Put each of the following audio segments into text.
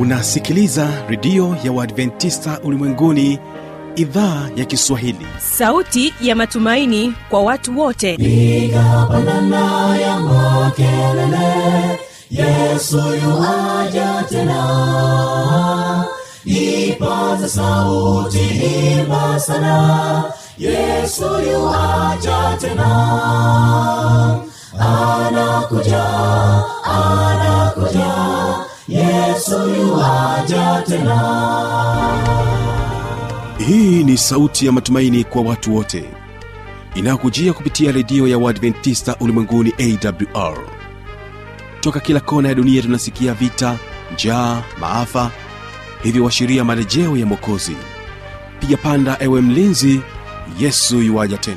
unasikiliza redio ya uadventista ulimwenguni idhaa ya kiswahili sauti ya matumaini kwa watu wote piga pandana ya makelele yesu yuaja tena ipaza sauti himba sana yesu yuaja tena anakuja anakuja yesu yuaja tena hii ni sauti ya matumaini kwa watu wote inayokujia kupitia redio ya uadventista ulimwenguni awr toka kila kona ya dunia tunasikia vita njaa maafa hivyo washiria marejeo ya mwokozi piga panda ewe mlinzi yesu yuwaja tena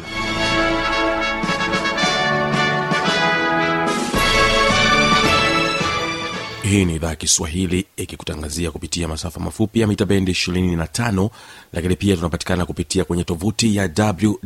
hii ni idhaa ya kiswahili ikikutangazia kupitia masafa mafupi ya mita bendi 25 lakini pia tunapatikana kupitia kwenye tovuti ya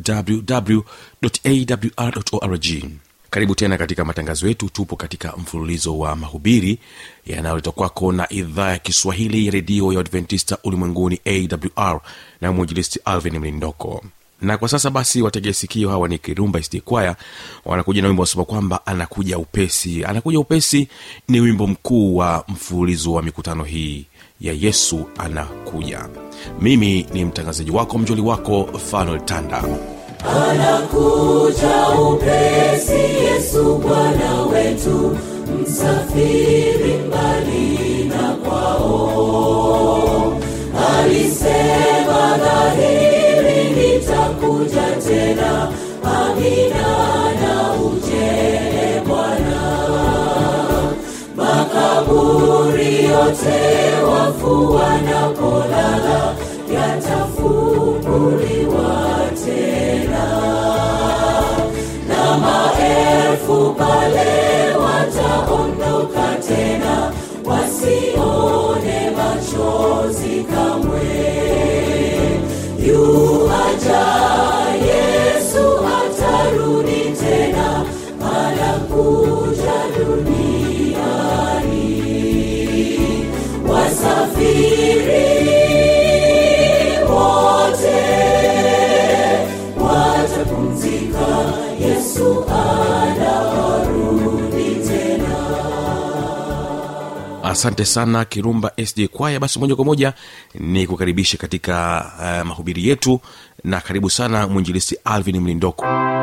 wwwawrorg karibu tena katika matangazo yetu tupo katika mfululizo wa mahubiri yanayoletwa kwako na idhaa ya kiswahili ya redio ya adventista ulimwenguni awr na mwinjilisti alvin mlindoko na kwa sasa basi wategea sikio hawa ni kirumba sd kwaya wanakuja na wimbo wasema kwamba anakuja upesi anakuja upesi ni wimbo mkuu wa mfululizo wa mikutano hii ya yesu anakuja mimi ni mtangazaji wako mjoli wako fanuel tanda anakuja upesi yesu bwana wetu msafiri mbali na kwao alisema dhahiri nitakuja tena amina na ujele bwana makaburi yote wafu wanapolala yatafunguliwa tena na maelfu pale wataondoka tena wasione machozi kamwe yuaja yesu atarudi tena anakuja duniani wasafiri wote watapumzika yesu anarudi tena asante sana kirumba sd kwaya basi moja kwa moja ni kukaribisha katika uh, mahubiri yetu na karibu sana mwinjilisti alvin mlindoko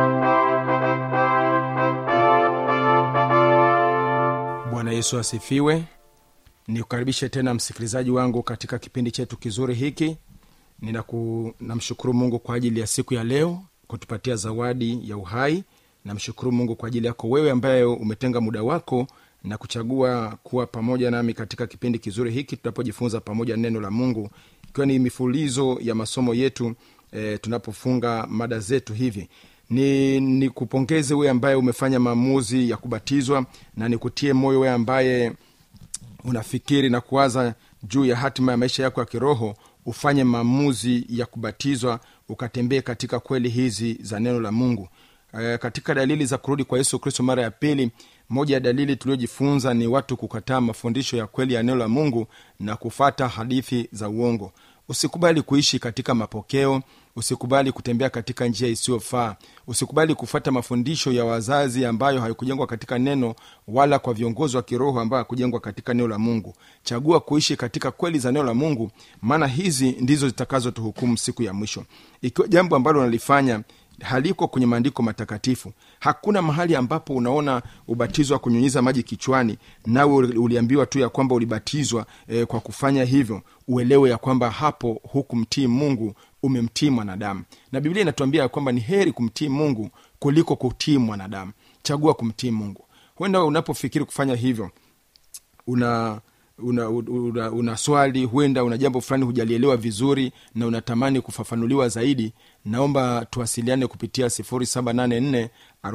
bwana yesu asifiwe nikukaribishe tena msikilizaji wangu katika kipindi chetu kizuri hiki Ninaku, namshukuru mungu kwa ajili ya siku ya leo kutupatia zawadi ya uhai namshukuru mungu kwa ajili yako wewe ambaye umetenga muda wako na kuchagua kuwa pamoja nami katika kipindi kizuri hiki tunapojifunza pamoja neno la mungu ikiwa ni mifulizo ya masomo yetu e, tunapofunga mada zetu hivi ni nikupongeze wewe ambaye umefanya maamuzi ya kubatizwa na nikutie moyo wewe ambaye unafikiri na kuwaza juu ya hatima ya maisha yako ya kiroho ufanye maamuzi ya kubatizwa ukatembee katika kweli hizi za neno la mungu e, katika dalili za kurudi kwa yesu kristo mara ya pili moja ya dalili tuliojifunza ni watu kukataa mafundisho ya kweli ya neno la mungu na kufata hadithi za uongo usikubali kuishi katika mapokeo usikubali kutembea katika njia isiyofaa usikubali kufuata mafundisho ya wazazi ambayo haikujengwa katika neno wala kwa viongozi wa kiroho ambayo hakujengwa katika neno la mungu chagua kuishi katika kweli za neno la mungu maana hizi ndizo zitakazotuhukumu siku ya mwisho ikiwa jambo ambalo unalifanya haliko kwenye maandiko matakatifu hakuna mahali ambapo unaona ubatizo wa kunyunyiza maji kichwani nawe uliambiwa tu ya kwamba ulibatizwa e, kwa kufanya hivyo uelewe ya kwamba hapo hukumtii mungu umemtii mwanadamu na biblia inatuambia ya kwamba ni heri kumtii mungu kuliko kutii mwanadamu chagua kumtii mungu huenda unapofikiri kufanya hivyo una una, una, una swali huenda una jambo fulani hujalielewa vizuri na unatamani kufafanuliwa zaidi naomba tuwasiliane kupitia 784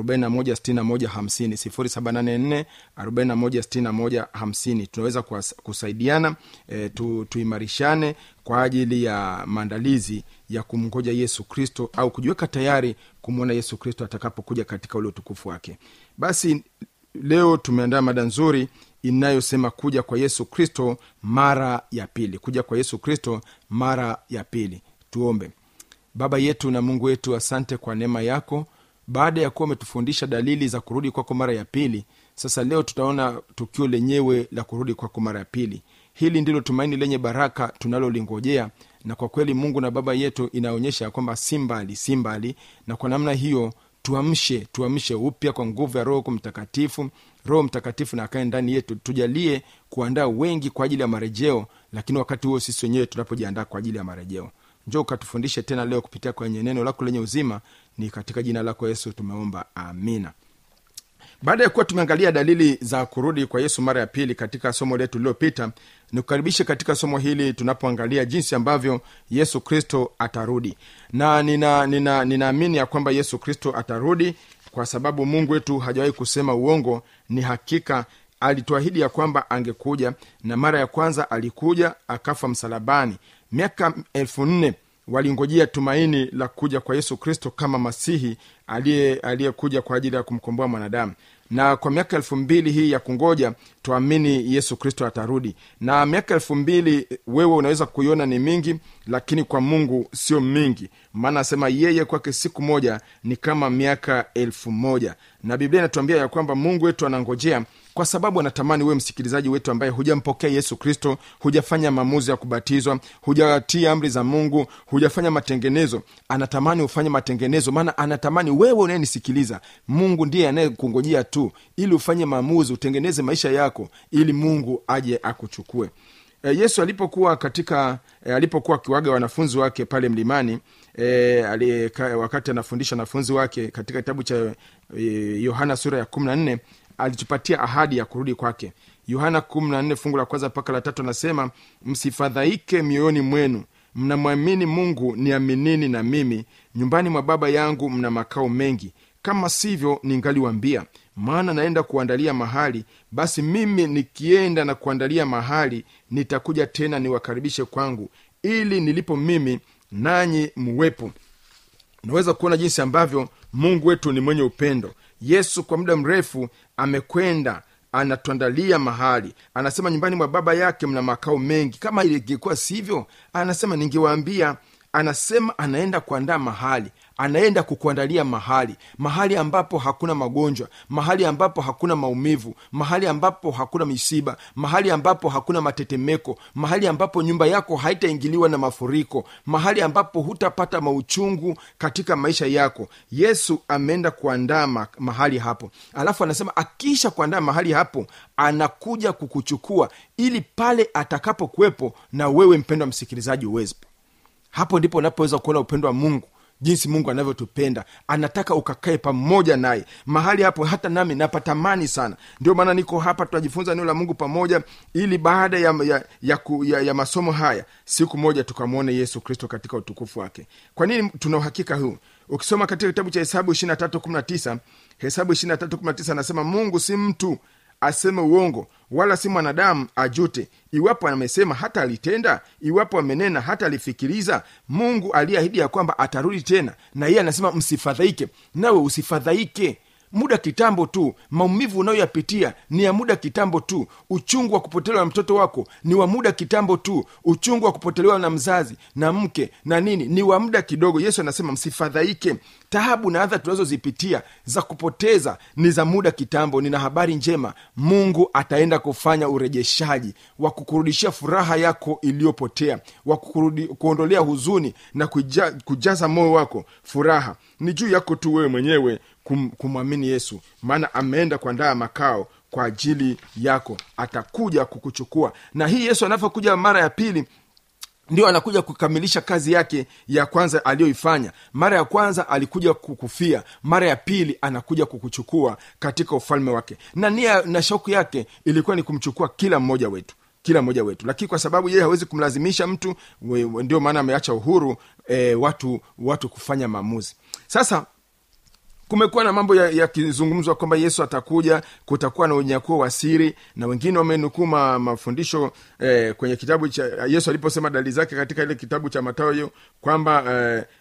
416150 784 tunaweza kuwas- kusaidiana e, tu, tuimarishane kwa ajili ya maandalizi ya kumngoja yesu kristo au kujiweka tayari kumwona yesu kristo atakapokuja katika ule utukufu wake basi leo tumeandaa mada nzuri inayosema kuja kwa yesu kristo mara ya pili kuja kwa yesu kristo mara ya pili tuombe baba yetu na mungu wetu asante kwa neema yako baada ya kuwa umetufundisha dalili za kurudi kwako mara ya pili sasa leo tutaona tukio lenyewe la kurudi kwako mara ya pili hili ndilo tumaini lenye baraka tunalolingojea na kwa kweli mungu na baba yetu inaonyesha ya kwamba si mbali si mbali na kwa namna hiyo tuamshe tuamshe upya kwa nguvu ya roho mtakatifu roho mtakatifu na akae ndani yetu tujalie kuandaa wengi kwa ajili ya marejeo lakini wakati huo sisi wenyewe tunapojiandaa kwa ajili ya marejeo njo ukatufundishe tena leo kupitia kwenye neno lako lenye uzima ni katika jina lako yesu tumeomba amina baada ya kuwa tumeangalia dalili za kurudi kwa yesu mara ya pili katika somo letu lililopita nikukaribishe katika somo hili tunapoangalia jinsi ambavyo yesu kristo atarudi na ninaamini nina, nina, nina ya kwamba yesu kristo atarudi kwa sababu mungu wetu hajawahi kusema uongo ni hakika alituahidi ya kwamba angekuja na mara ya kwanza alikuja akafa msalabani miaka elfu nne walingojea tumaini la kuja kwa yesu kristo kama masihi aliyekuja kwa ajili ya kumkomboa mwanadamu na kwa miaka elfu mbili hii ya kungoja tuamini yesu kristo atarudi na miaka elfu mbili wewe unaweza kuiona ni mingi lakini kwa mungu sio mingi maana asema yeye kwake siku moja ni kama miaka elfu moja na biblia inatuambia ya kwamba mungu wetu anangojea kwa sababu anatamani wewe msikilizaji wetu ambaye hujampokea yesu kristo hujafanya maamuzi ya kubatizwa hujatii amri za mungu hujafanya matengenezo anatamani ufanye matengenezo maana anatamani wewe unayenisikiliza mungu ndiye anayekungojea tu ili ufanye maamuzi utengeneze maisha yako ili mungu aje akuchukue e, yesu alipokuwa katika e, alipokuwa akiwaga wanafunzi wake pale mlimani e, alika, wakati anafundisha wanafunzi wake katika kitabu cha e, yohana sura ya kumi na nne alitupatia ahadi ya kurudi kwake yohana kumi na nne fungu la kwanza mpaka la tatu anasema msifadhaike mioyoni mwenu mnamwamini mungu niaminini na mimi nyumbani mwa baba yangu mna makao mengi kama sivyo ningaliwambia maana naenda kuandalia mahali basi mimi nikienda na kuandalia mahali nitakuja tena niwakaribishe kwangu ili nilipo mimi nanyi muwepo unaweza kuona jinsi ambavyo mungu wetu ni mwenye upendo yesu kwa muda mrefu amekwenda anatuandalia mahali anasema nyumbani mwa baba yake mna makao mengi kama ingekuwa sivyo anasema ningewaambia anasema anaenda kuandaa mahali anaenda kukuandalia mahali mahali ambapo hakuna magonjwa mahali ambapo hakuna maumivu mahali ambapo hakuna misiba mahali ambapo hakuna matetemeko mahali ambapo nyumba yako haitaingiliwa na mafuriko mahali ambapo hutapata mauchungu katika maisha yako yesu ameenda kuandaa ma- mahali hapo alafu anasema akiisha kuandaa mahali hapo anakuja kukuchukua ili pale atakapokuwepo na wewe mpendwa msikilizaji uwepo hapo ndipo unapoweza kuona upendo wa mungu jinsi mungu anavyotupenda anataka ukakae pamoja naye mahali hapo hata nami napatamani sana ndio maana niko hapa tunajifunza neno la mungu pamoja ili baada ya, ya, ya, ku- ya, ya masomo haya siku moja tukamwone yesu kristo katika utukufu wake kwa nini tuna uhakika huu ukisoma katika kitabu cha hesabu 2319 hesabu 2319 anasema mungu si mtu aseme uongo wala si mwanadamu ajute iwapo amesema hata alitenda iwapo amenena hata alifikiriza mungu aliyeahidi ya kwamba atarudi tena na yeye anasema msifadhaike nawe usifadhaike muda kitambo tu maumivu unayoyapitia ni ya muda kitambo tu uchungu wa kupotelewa na mtoto wako ni wa muda kitambo tu uchungu wa kupotelewa na mzazi na mke na nini ni wa muda kidogo yesu anasema msifadhaike tahabu na adha tunazozipitia za kupoteza ni za muda kitambo nina habari njema mungu ataenda kufanya urejeshaji wa kukurudishia furaha yako iliyopotea wa kukurudi- kuondolea huzuni na kuja, kujaza moyo wako furaha ni juu yako tu wewe mwenyewe kum, kumwamini yesu maana ameenda kuandaa makao kwa ajili yako atakuja kukuchukua na hii yesu anavyokuja mara ya pili ndio anakuja kukamilisha kazi yake ya kwanza aliyoifanya mara ya kwanza alikuja kukufia mara ya pili anakuja kukuchukua katika ufalme wake na nia na shauku yake ilikuwa ni kumchukua kila mmoja wetu kila mmoja wetu lakini kwa sababu yeye hawezi kumlazimisha mtu we- we- ndio maana ameacha uhuru e, watu watu kufanya maamuzi sasa kumekuwa na mambo yakizungumzwa ya kwamba yesu atakuja kutakuwa na unyakuo wa siri na wengine wamenukuu ma, mafundisho eh, kwenye kitabu cha yesu aliposema dalili zake katika ile kitabu cha matayo kwamba eh,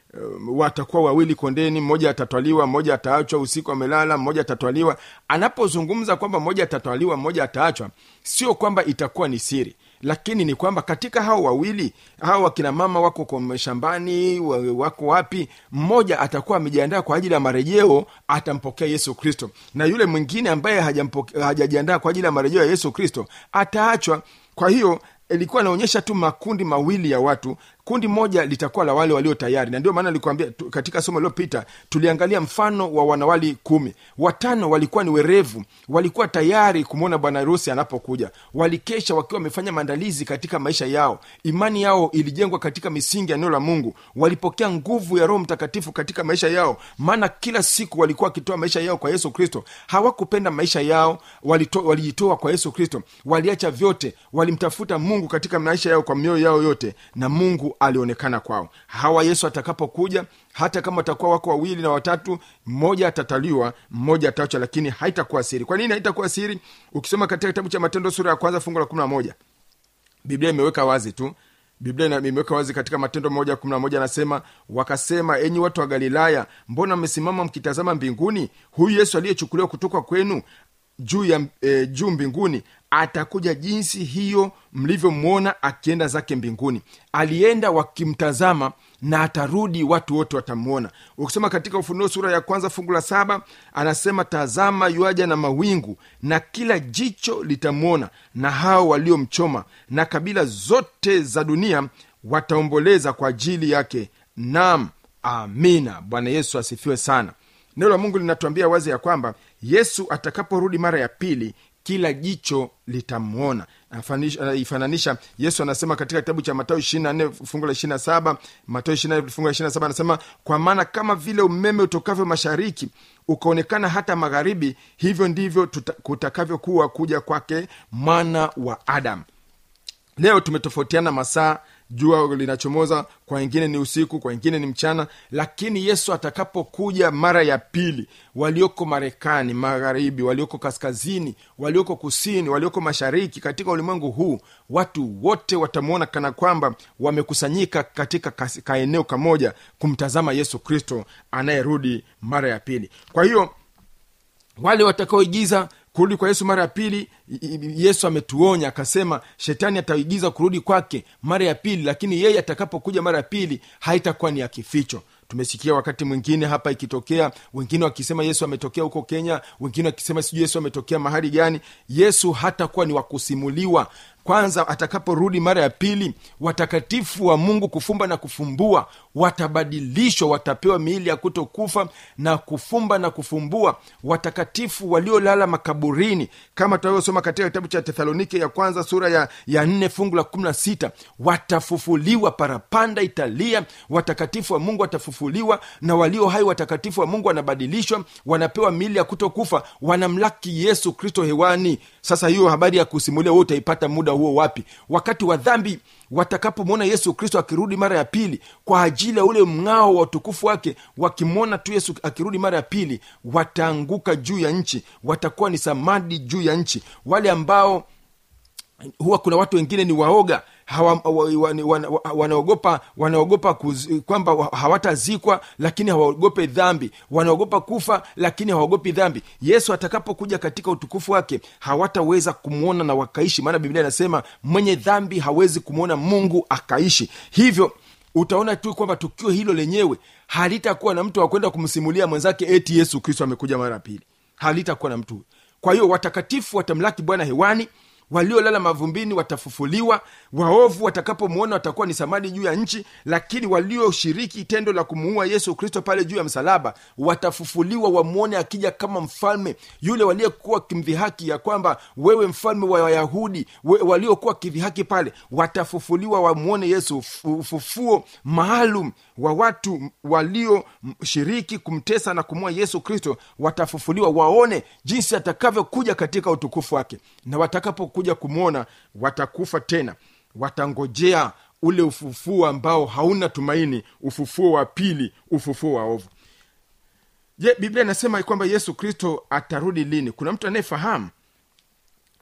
um, watakuwa wawili kondeni mmoja atatwaliwa mmoja ataachwa usiku amelala mmoja atatwaliwa anapozungumza kwamba mmoja atatwaliwa mmoja ataachwa sio kwamba itakuwa ni siri lakini ni kwamba katika hao wawili hao wakina mama wako kwa shambani wa- wako wapi mmoja atakuwa amejiandaa kwa ajili ya marejeo atampokea yesu kristo na yule mwingine ambaye hajampoke- hajajiandaa kwa ajili ya marejeo ya yesu kristo ataachwa kwa hiyo ilikuwa inaonyesha tu makundi mawili ya watu kundi moja litakuwa la wale walio tayari na ndio maana nilikuambia tu- katika somo lililopita tuliangalia mfano wa wanawali kumi watano walikuwa ni werevu walikuwa tayari kumwona bwana harusi anapokuja walikesha wakiwa wamefanya maandalizi katika maisha yao imani yao ilijengwa katika misingi ya neno la mungu walipokea nguvu ya roho mtakatifu katika maisha yao maana kila siku walikuwa wakitoa maisha yao kwa yesu kristo hawakupenda maisha yao walito- walijitoa kwa yesu kristo waliacha vyote walimtafuta mungu katika maisha yao kwa mioyo yao yote na mungu alionekana kwao hawa yesu atakapokuja hata kama watakuwa wako wawili na watatu mmoja atataliwa mmoja ataachwa lakini haitakuwa siri kwa nini haitakuwa siri ukisoma katika kitabu cha matendo sura ya kwanza fungu la kumi na moja biblia imeweka wazi tu biblia ina- imeweka wazi katika matendo moja kumi na moja anasema wakasema enyi watu wa galilaya mbona mmesimama mkitazama mbinguni huyu yesu aliyechukuliwa kutoka kwenu juu ya e, juu mbinguni atakuja jinsi hiyo mlivyomwona akienda zake mbinguni alienda wakimtazama na atarudi watu wote watamwona ukisoma katika ufunuo sura ya kwanza fungu la saba anasema tazama yuaja na mawingu na kila jicho litamwona na hao waliomchoma na kabila zote za dunia wataomboleza kwa ajili yake nam amina bwana yesu asifiwe sana neno la mungu linatuambia wazi ya kwamba yesu atakaporudi mara ya pili kila jicho litamwona Afanish- anaifananisha yesu anasema katika kitabu cha matayo 24 fungu la 27 matayo 24 fungu la 27 anasema kwa maana kama vile umeme utokavyo mashariki ukaonekana hata magharibi hivyo ndivyo tuta- kutakavyokuwa kuja kwake mwana wa adamu leo tumetofautiana masaa jua linachomoza kwa wengine ni usiku kwa wengine ni mchana lakini yesu atakapokuja mara ya pili walioko marekani magharibi walioko kaskazini walioko kusini walioko mashariki katika ulimwengu huu watu wote watamwona kana kwamba wamekusanyika katika kas- kaeneo kamoja kumtazama yesu kristo anayerudi mara ya pili kwa hiyo wale watakaoigiza kurudi kwa yesu mara ya pili i- i- yesu ametuonya akasema shetani ataigiza kurudi kwake mara ya pili lakini yeye atakapokuja mara ya pili haitakuwa ni ya kificho tumesikia wakati mwingine hapa ikitokea wengine wakisema yesu ametokea huko kenya wengine wakisema sijui yesu ametokea mahali gani yesu hatakuwa ni wakusimuliwa kwanza atakaporudi mara ya pili watakatifu wa mungu kufumba na kufumbua watabadilishwa watapewa miili ya kutokufa na kufumba na kufumbua watakatifu waliolala makaburini kama tunavyosoma katika kitabu cha tesalonike ya kwanza sura ya, ya nne fungu la kumi na sita watafufuliwa parapanda italia watakatifu wa mungu watafufuliwa na walio hai watakatifu wa mungu wanabadilishwa wanapewa miili ya kutokufa wanamlaki yesu kristo hewani sasa hiyo habari ya kusimulia wewe utaipata muda huo wapi wakati wa dhambi watakapomwona yesu kristo akirudi mara ya pili kwa ajili ya ule mng'ao wa utukufu wake wakimwona tu yesu akirudi mara ya pili wataanguka juu ya nchi watakuwa ni samadi juu ya nchi wale ambao huwa kuna watu wengine ni waoga hawa, wa, wa, ni- wana- wa- wanaogopa wanaogopa kuz- kwamba wa- hawatazikwa lakini hawaogope dhambi wanaogopa kufa lakini hawaogopi dhambi yesu atakapokuja katika utukufu wake hawataweza kumwona na wakaishi maana biblia inasema mwenye dhambi hawezi kumwona mungu akaishi hivyo utaona tu kwamba tukio hilo lenyewe halitakuwa na mtu wa kwenda kumsimulia mwenzake eti yesu kristo amekuja mara ya pili halitakuwa na mtu huyo. kwa hiyo watakatifu watamlaki bwana hewani waliolala mavumbini watafufuliwa waovu watakapomwona watakuwa ni samadi juu ya nchi lakini walioshiriki tendo la kumuua yesu kristo pale juu ya msalaba watafufuliwa wamwone akija kama mfalme yule waliyekuwa wakimdhihaki ya kwamba wewe mfalme wa wayahudi we- waliokuwa wakidhihaki pale watafufuliwa wamwone yesu Ufu- ufufuo maalum wa watu walioshiriki kumtesa na kumua yesu kristo watafufuliwa waone jinsi atakavyokuja katika utukufu wake na watakapokuja kumwona watakufa tena watangojea ule ufufuo ambao hauna tumaini ufufuo wa pili ufufuo wa ovu je biblia inasema kwamba yesu kristo atarudi lini kuna mtu anayefahamu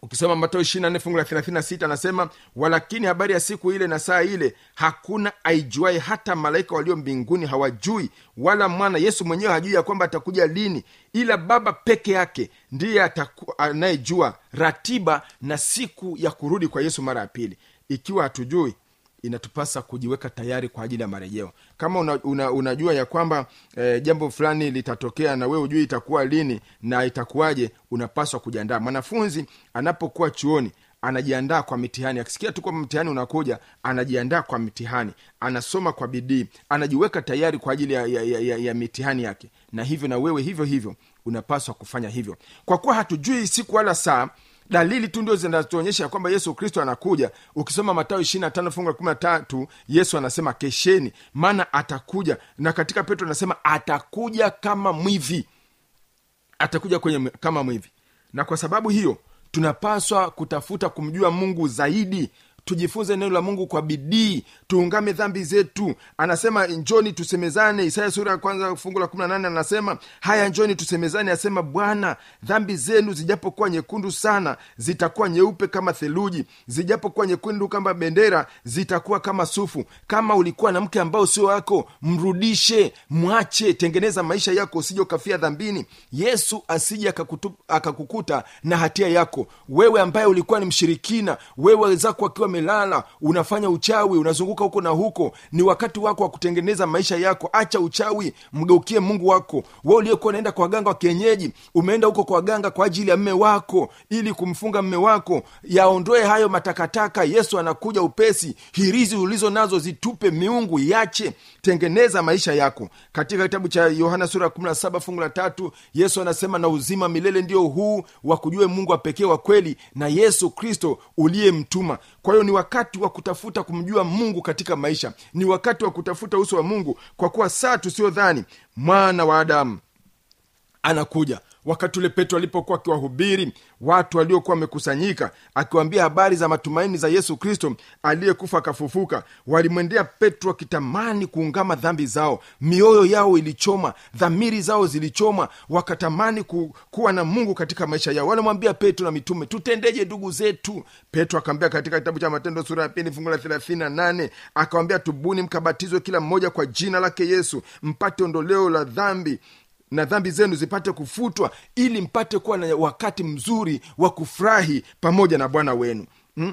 ukisoma matao ishirina fungu la 36 anasema walakini habari ya siku ile na saa ile hakuna aijuae hata malaika walio mbinguni hawajui wala mwana yesu mwenyewe hajui ya kwamba atakuja lini ila baba peke yake ndiye ataku- anayejua ratiba na siku ya kurudi kwa yesu mara ya pili ikiwa hatujui inatupasa kujiweka tayari kwa ajili ya marejeo kama una, una, unajua ya kwamba eh, jambo fulani litatokea na wewe hujui itakuwa lini na itakuwaje unapaswa kujiandaa mwanafunzi anapokuwa chuoni anajiandaa kwa mitihani akisikia tu kwamba mtihani unakuja anajiandaa kwa mitihani anasoma kwa bidii anajiweka tayari kwa ajili ya, ya, ya, ya, ya mitihani yake na hivyo na wewe hivyo hivyo unapaswa kufanya hivyo kwa kuwa hatujui siku wala saa dalili tu ndio zinazoonyesha ya kwamba yesu kristo anakuja ukisoma matayo ishirina tano fungu la kumi na tatu yesu anasema kesheni maana atakuja na katika petro anasema atakuja kama mwivi atakuja kwenye kama mwivi na kwa sababu hiyo tunapaswa kutafuta kumjua mungu zaidi tujifunze neno la mungu kwa bidii tuungame dhambi zetu anasema njoni tusemezane isaya sura ya kwanza fungu la 18 anasema haya njoni tusemezane asema bwana dhambi zenu zijapokuwa nyekundu sana zitakuwa nyeupe kama theluji zijapokuwa nyekundu kama bendera zitakuwa kama sufu kama ulikuwa na mke ambao sio wako mrudishe mwache tengeneza maisha yako usije ukafia dhambini yesu asije akakutu- akakukuta na hatia yako wewe ambaye ulikuwa ni mshirikina wewe wenzako akiwa melala unafanya uchawi unazunguka huko na huko ni wakati wako wa kutengeneza maisha yako acha uchawi mgeukie mungu wako we uliyekuwa unaenda kwa waganga wa kienyeji umeenda huko kwa waganga kwa ajili ya mme wako ili kumfunga mme wako yaondoe hayo matakataka yesu anakuja upesi hirizi ulizo nazo zitupe miungu iache tengeneza maisha yako katika kitabu cha yohana sura ya 17 fungu la tatu yesu anasema na uzima milele ndio huu wa kujue mungu wa pekee wa kweli na yesu kristo uliyemtuma kwa hiyo ni wakati wa kutafuta kumjua mungu katika maisha ni wakati wa kutafuta uso wa mungu kwa kuwa saa tusiyodhani mwana wa adamu anakuja wakati ule petro alipokuwa akiwahubiri watu waliokuwa wamekusanyika akiwaambia habari za matumaini za yesu kristo aliyekufa akafufuka walimwendea petro akitamani kuungama dhambi zao mioyo yao ilichoma dhamiri zao zilichoma wakatamani ku, kuwa na mungu katika maisha yao wanamwambia petro na mitume tutendeje ndugu zetu petro akaambia katika kitabu cha matendo sura ya pili fungu la thelathini na nane akawambia tubuni mkabatizwe kila mmoja kwa jina lake yesu mpate ondoleo la dhambi na dhambi zenu zipate kufutwa ili mpate kuwa na wakati mzuri wa kufurahi pamoja na bwana wenu hmm?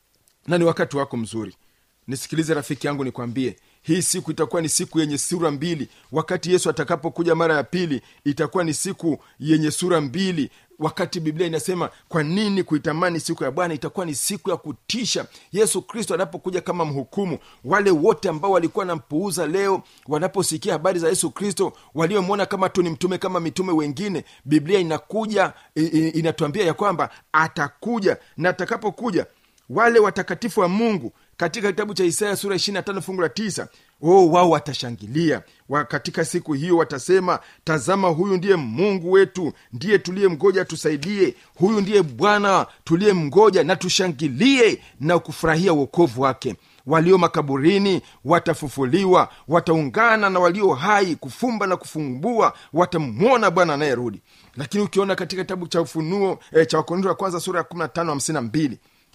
na ni wakati wako mzuri nisikilize rafiki yangu nikwambie hii siku itakuwa ni siku yenye sura mbili wakati yesu atakapokuja mara ya pili itakuwa ni siku yenye sura mbili wakati biblia inasema kwa nini kuitamani siku ya bwana itakuwa ni siku ya kutisha yesu kristo anapokuja kama mhukumu wale wote ambao walikuwa nampuuza leo wanaposikia habari za yesu kristo waliomwona kama tu ni mtume kama mitume wengine biblia inakuja i- i- inatuambia ya kwamba atakuja na atakapokuja wale watakatifu wa mungu katika kitabu cha isaya sura 25 fungu la 9 oh, wao watashangilia wa katika siku hiyo watasema tazama huyu ndiye mungu wetu ndiye tuliyemgoja tusaidie huyu ndiye bwana tuliyemgoja na tushangilie na kufurahia uokovu wake walio makaburini watafufuliwa wataungana na walio hai kufumba na kufumbua watamwona bwana anayerudi lakini ukiona katika kitabu cha ufunuo eh, cha wakorinto wa kwanza sura ya 15 52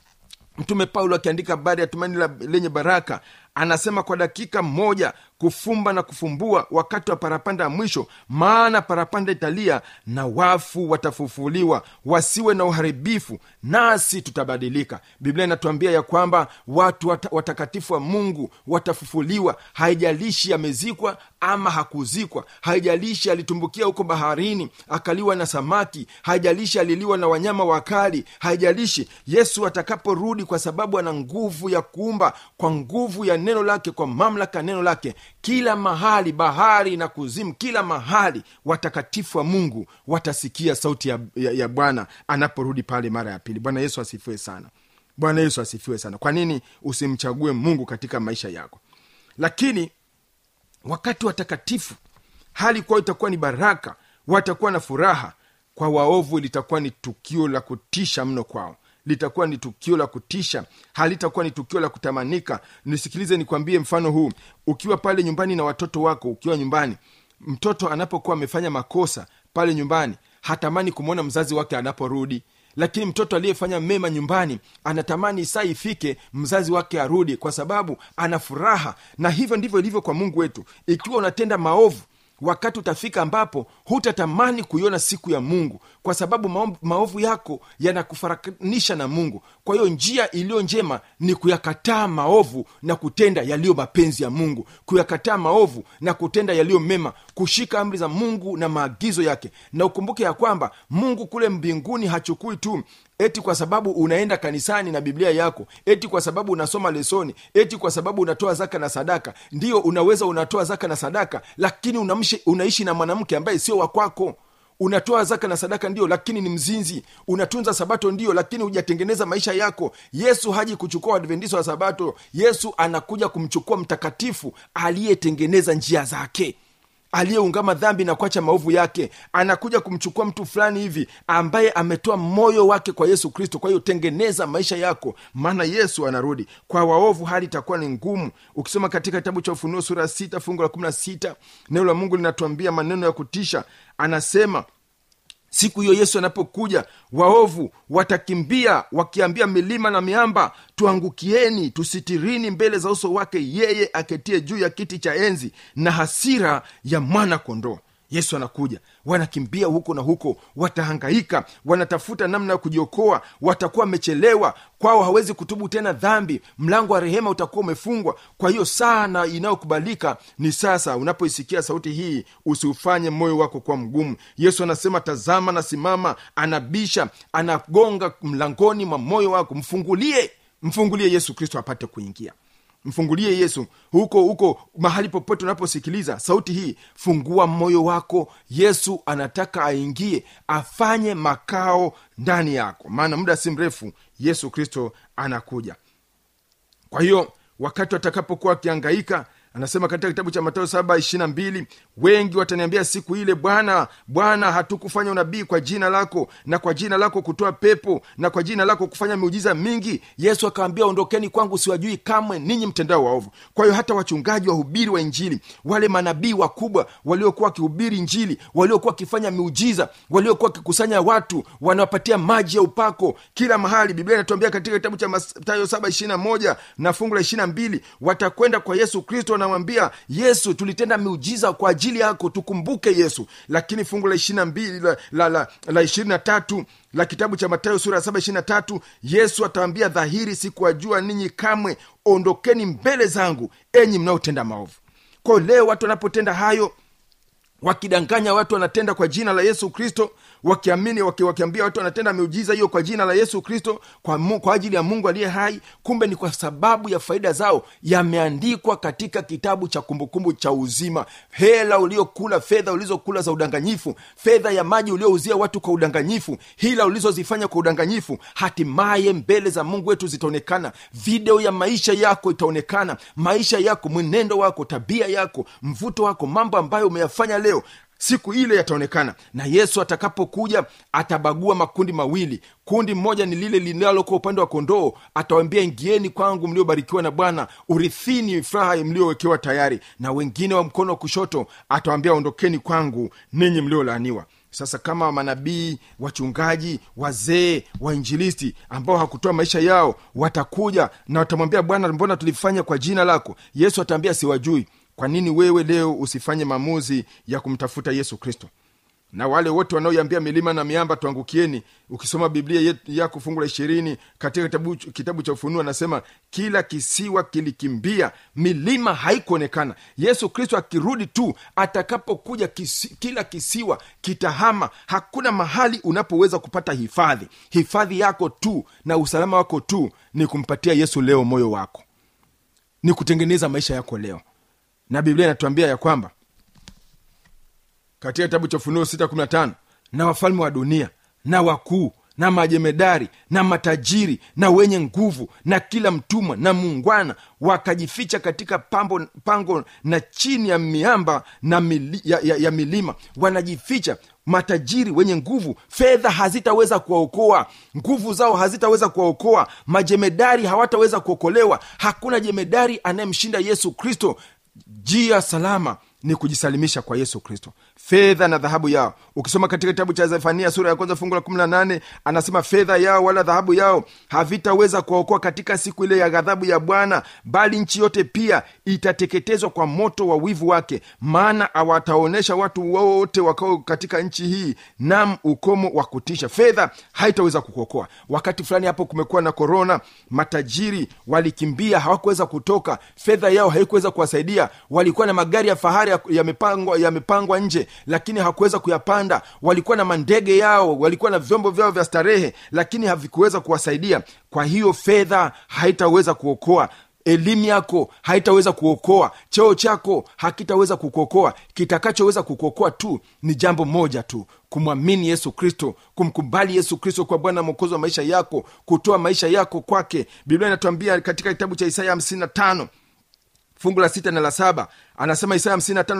mtume paulo akiandika habari ya tumaini la- lenye baraka anasema kwa dakika moja kufumba na kufumbua wakati wa parapanda ya mwisho maana parapanda italia na wafu watafufuliwa wasiwe na uharibifu nasi tutabadilika biblia inatuambia ya kwamba watu wata, watakatifu wa mungu watafufuliwa haijalishi amezikwa ama hakuzikwa haijalishi alitumbukia huko baharini akaliwa na samaki haijalishi aliliwa na wanyama wakali haijalishi yesu atakaporudi kwa sababu ana nguvu ya kuumba kwa nguvu ya neno lake kwa mamlaka ya neno lake kila mahali bahari na kuzimu kila mahali watakatifu wa mungu watasikia sauti ya, ya, ya bwana anaporudi pale mara ya pili bwana yesu asifiwe sana bwana yesu asifiwe sana kwa nini usimchague mungu katika maisha yako lakini wakati watakatifu hali kwao itakuwa ni baraka watakuwa na furaha kwa waovu litakuwa ni tukio la kutisha mno kwao litakuwa ni tukio la kutisha halitakuwa ni tukio la kutamanika nisikilize nikwambie mfano huu ukiwa pale nyumbani na watoto wako ukiwa nyumbani mtoto anapokuwa amefanya makosa pale nyumbani hatamani kumwona mzazi wake anaporudi lakini mtoto aliyefanya mema nyumbani anatamani saa ifike mzazi wake arudi kwa sababu ana furaha na hivyo ndivyo ilivyo kwa mungu wetu ikiwa unatenda maovu wakati utafika ambapo hutatamani kuiona siku ya mungu kwa sababu maovu, maovu yako yanakufaranisha na mungu kwa hiyo njia iliyo njema ni kuyakataa maovu na kutenda yaliyo mapenzi ya mungu kuyakataa maovu na kutenda yaliyo mema kushika amri za mungu na maagizo yake na ukumbuke ya kwamba mungu kule mbinguni hachukui tu eti kwa sababu unaenda kanisani na biblia yako eti kwa sababu unasoma lesoni eti kwa sababu unatoa zaka na sadaka ndiyo unaweza unatoa zaka na sadaka lakini unamshi, unaishi na mwanamke ambaye sio wakwako unatoa zaka na sadaka ndio lakini ni mzinzi unatunza sabato ndio lakini hujatengeneza maisha yako yesu haji kuchukua wadventiso wa sabato yesu anakuja kumchukua mtakatifu aliyetengeneza njia zake aliyeungama dhambi na kuacha maovu yake anakuja kumchukua mtu fulani hivi ambaye ametoa moyo wake kwa yesu kristo kwa hiyo tengeneza maisha yako maana yesu anarudi kwa waovu hali itakuwa ni ngumu ukisoma katika kitabu cha ufunuo sura ya sita fungu la kumi na sita neno la mungu linatuambia maneno ya kutisha anasema siku hiyo yesu anapokuja waovu watakimbia wakiambia milima na miamba tuangukieni tusitirini mbele za uso wake yeye aketie juu ya kiti cha enzi na hasira ya mwana kondoo yesu anakuja wanakimbia huko na huko watahangaika wanatafuta namna ya kujiokoa watakuwa wamechelewa kwao hawezi kutubu tena dhambi mlango wa rehema utakuwa umefungwa kwa hiyo sana inayokubalika ni sasa unapoisikia sauti hii usiufanye moyo wako kuwa mgumu yesu anasema tazama nasimama anabisha anagonga mlangoni mwa moyo wako mfungulie mfungulie yesu kristo apate kuingia mfungulie yesu huko huko mahali popote unaposikiliza sauti hii fungua moyo wako yesu anataka aingie afanye makao ndani yako maana muda si mrefu yesu kristo anakuja kwa hiyo wakati watakapokuwa wakiangaika anasema katika kitabu cha matayo saba ishirina mbili wengi wataniambia siku ile bwana bwana hatukufanya unabii kwa jina lako na kwa jina lako kutoa pepo na kwa jina lako kufanya miujiza mingi yesu akawambia ondokeni kwangu siwajui kamwe ninyi mtendao waovu kwa hiyo hata wachungaji wahubiri wa injili wale manabii wakubwa waliokuwa wakihubiri injili waliokuwa wakifanya miujiza waliokuwa wakikusanya watu wanawapatia maji ya upako kila mahali biblia inatuambia katika kitabu cha matayo saba ishirina moja na fungu la ishirina mbili watakwenda kwa yesu kristo wanamwambia yesu tulitenda miujiza kwa ajili yako tukumbuke yesu lakini fungu la ishirina mbili la, la, la, la ishirini na tatu la kitabu cha matayo sura ya saba ishirina tatu yesu atawambia dhahiri sikuwajua ninyi kamwe ondokeni mbele zangu enyi mnaotenda maovu kwao leo watu wanapotenda hayo wakidanganya watu wanatenda kwa jina la yesu kristo wakiamini waki, wakiambia watu wanatenda miujiza hiyo kwa jina la yesu kristo kwa, mu, kwa ajili ya mungu aliye hai kumbe ni kwa sababu ya faida zao yameandikwa katika kitabu cha kumbukumbu cha uzima hela uliokula fedha ulizokula za udanganyifu fedha ya maji uliouzia watu kwa udanganyifu hila ulizozifanya kwa udanganyifu hatimaye mbele za mungu wetu zitaonekana video ya maisha yako itaonekana maisha yako mwenendo wako tabia yako mvuto wako mambo ambayo umeyafanya leo siku ile yataonekana na yesu atakapokuja atabagua makundi mawili kundi mmoja ni lile linalokuwa upande wa kondoo atawambia ingieni kwangu mliobarikiwa na bwana urithini furaha mliowekewa tayari na wengine wa mkono wa kushoto atawambia ondokeni kwangu ninyi mliolaaniwa sasa kama manabii wachungaji wazee wainjilisti ambao hakutoa maisha yao watakuja na watamwambia bwana mbona tulifanya kwa jina lako yesu ataambia siwajui kwa nini wewe leo usifanye maamuzi ya kumtafuta yesu kristo na wale wote wanaoiambia milima na miamba tuangukieni ukisoma biblia yako fungu la ishirini katika kitabu, kitabu cha ufunuo anasema kila kisiwa kilikimbia milima haikuonekana yesu kristo akirudi tu atakapokuja kisi, kila kisiwa kitahama hakuna mahali unapoweza kupata hifadhi hifadhi yako tu na usalama wako tu ni kumpatia yesu leo moyo wako ni kutengeneza maisha yako leo na biblia inatuambia ya kwamba katika kitabu cha ufunuo 615 na wafalme wa dunia na wakuu na majemedari na matajiri na wenye nguvu na kila mtumwa na muungwana wakajificha katika pambo, pango na chini ya miamba na mili, ya, ya, ya milima wanajificha matajiri wenye nguvu fedha hazitaweza kuwaokoa nguvu zao hazitaweza kuwaokoa majemedari hawataweza kuokolewa hakuna jemedari anayemshinda yesu kristo njia salama ni kujisalimisha kwa yesu kristo fedha na dhahabu yao ukisoma katika kitabu cha zefania sura ya kwanza fungu la 18 anasema fedha yao wala dhahabu yao havitaweza kuwaokoa katika siku ile ya ghadhabu ya bwana bali nchi yote pia itateketezwa kwa moto wa wivu wake maana awataonyesha watu wote wakao katika nchi hii nam ukomo wa kutisha fedha haitaweza kukuokoa wakati fulani hapo kumekuwa na korona matajiri walikimbia hawakuweza kutoka fedha yao haikuweza kuwasaidia walikuwa na magari ya fahari ya- yamepangwa yamepangwa nje lakini hawakuweza kuyapanda walikuwa na mandege yao walikuwa na vyombo vyao vya starehe lakini havikuweza kuwasaidia kwa hiyo fedha haitaweza kuokoa elimu yako haitaweza kuokoa cheo chako hakitaweza kukuokoa kitakachoweza kukuokoa tu ni jambo moja tu kumwamini yesu kristo kumkubali yesu kristo kwa bwana mwokozi wa maisha yako kutoa maisha yako kwake biblia inatuambia katika kitabu cha isaya 55 fungu la sita na la saba anasema isaya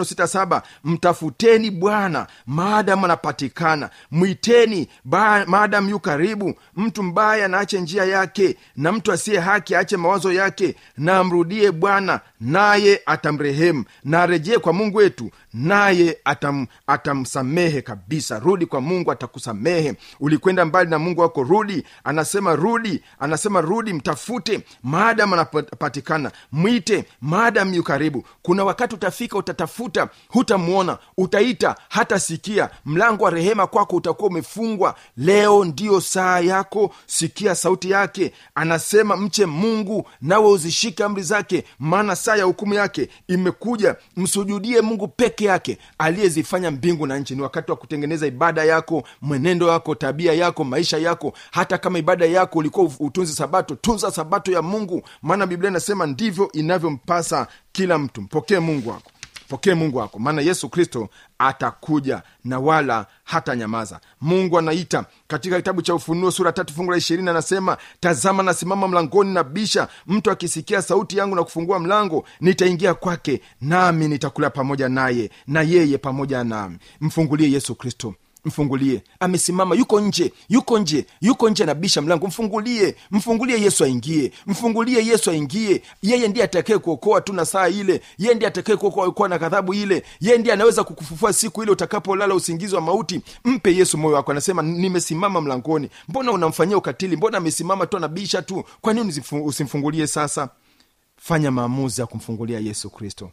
55 mtafuteni bwana maadamu anapatikana mwiteni ba- maadamu yu karibu mtu mbaya na ache njia yake na mtu asiye haki aache mawazo yake na amrudie bwana naye atamrehemu na arejee kwa mungu wetu naye atam, atamsamehe kabisa rudi kwa mungu atakusamehe ulikwenda mbali na mungu wako rudi anasema rudi anasema rudi mtafute maadamu anapatikana mwite maadamu yu karibu kuna wakati utafika utatafuta hutamwona utaita hatasikia mlango wa rehema kwako utakuwa umefungwa leo ndiyo saa yako sikia sauti yake anasema mche mungu nawe uzishike amri zake maana saa ya hukumu yake imekuja msujudie mungu peke yake aliyezifanya mbingu na nchi ni wakati wa kutengeneza ibada yako mwenendo wako tabia yako maisha yako hata kama ibada yako ulikuwa utunzi sabato tunza sabato ya mungu maana biblia inasema ndivyo inavyompasa kila mtu mpokee mungu wako pokee mungu wako maana yesu kristo atakuja na wala hata nyamaza mungu anaita katika kitabu cha ufunuo sura tatu fungu la ishirini anasema tazama nasimama mlangoni na bisha mtu akisikia sauti yangu na kufungua mlango nitaingia kwake nami nitakula pamoja naye na yeye pamoja nami mfungulie yesu kristo mfungulie amesimama yuko nje yuko nje yuko nje anabisha mlango mfungulie mfungulie yesu aingie mfungulie yesu aingie yeye ndiye atakaye kuokoa tu na saa ile yeye ndiye atakaye kuokoa na ghadhabu ile yeye ndiye anaweza kukufufua siku ile utakapolala usingizi wa mauti mpe yesu moyo wako anasema nimesimama mlangoni mbona unamfanyia ukatili mbona amesimama tu anabisha tu kwa nini usifu- usimfungulie sasa fanya maamuzi ya kumfungulia yesu kristo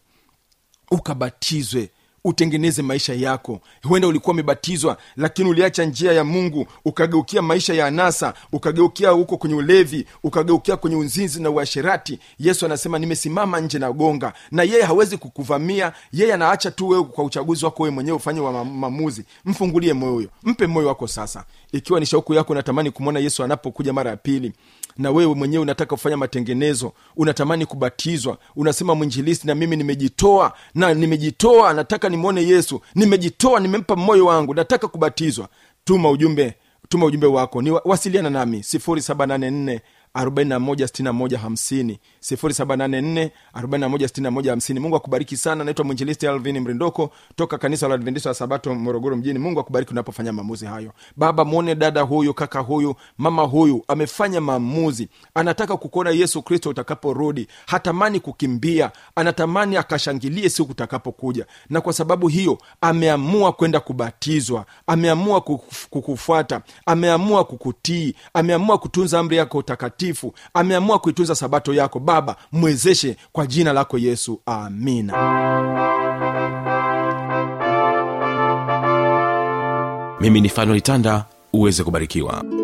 ukabatizwe utengeneze maisha yako huenda ulikuwa umebatizwa lakini uliacha njia ya mungu ukageukia maisha ya anasa ukageukia huko kwenye ulevi ukageukia kwenye unzinzi na uasherati yesu anasema nimesimama nje na gonga na yeye hawezi kukuvamia yeye anaacha tu wewe kwa uchaguzi wako wewe mwenyewe ufanye wa ma- maamuzi mfungulie moyo huyo mpe moyo wako sasa ikiwa ni shauku yako unatamani kumwona yesu anapokuja mara ya pili na wewe mwenyewe unataka kufanya matengenezo unatamani kubatizwa unasema mwinjilisti na mimi nimejitoa na nimejitoa nataka nimwone yesu nimejitoa nimempa moyo wangu nataka kubatizwa tuma ujumbe tuma ujumbe wako ni wasiliana nami 784 416150 0784 416150 mungu akubariki sana naitwa mwinjilisti alvin mrindoko toka kanisa la adventista wa sabato morogoro mjini mungu akubariki unapofanya maamuzi hayo baba mwone dada huyu kaka huyu mama huyu amefanya maamuzi anataka kukuona yesu kristo utakaporudi hatamani kukimbia anatamani akashangilie siku utakapokuja na kwa sababu hiyo ameamua kwenda kubatizwa ameamua kukuf- kukufuata ameamua kukutii ameamua kutunza amri yako takatifu ameamua kuitunza sabato yako baba mwezeshe kwa jina lako yesu amina mimi ni fanuel tanda uweze kubarikiwa